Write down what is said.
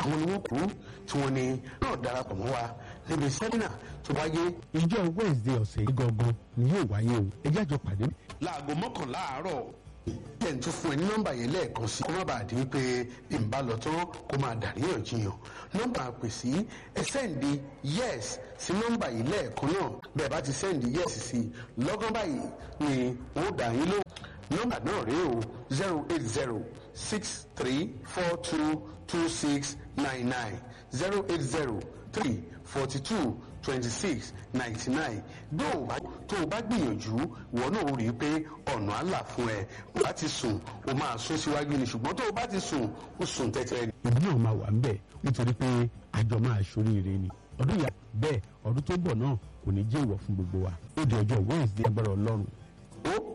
àwọn ni wọ́n kú tí wọ́n ní náà darapọ̀ mọ́ wa níbi sẹ́mínà tó wáyé ìjọ wednesday ọ̀sẹ̀ yìí gangan ni yóò wáyé o ẹ jẹ́ àjọ pàdé. láago mọ́kànlá àárọ̀ jẹ́ n tún fún ẹ ní nọ́mbà yẹn lẹ́ẹ̀kan sí kó má bàa di wípé bí n bá lọ tán kó máa dàríyànjiyàn nọ́mbà pè sí ẹ sẹ́ǹdì yes sí nọ́mbà yìí lẹ́ẹ̀kan náà bẹ́ẹ̀ bá ti sẹ́ǹdì yes sí lọ́gán báyìí ni ó dà yín lóhùn nọ́mbà náà rèé o zero eight zero six three four two two six nine nine zero eight zero three forty two twenty six ninety nine bí o bá tó o bá gbìyànjú ìwọ náà ó rí i pé ọ̀nà àlà fún ẹ o bá ti sùn o máa sún síwájú ni ṣùgbọ́n tó o bá ti sùn o sùn tẹ́tẹ́ ni. ìdí náà máa wà ń bẹ̀ nítorí pé àjọ máa ṣoríire ni ọdún yà bẹ́ẹ̀ ọdún tó bọ̀ náà kò ní jẹ́ ìwọ̀ fún gbogbo wa ó di ọjọ́ wednesday agbára ọlọ́run ó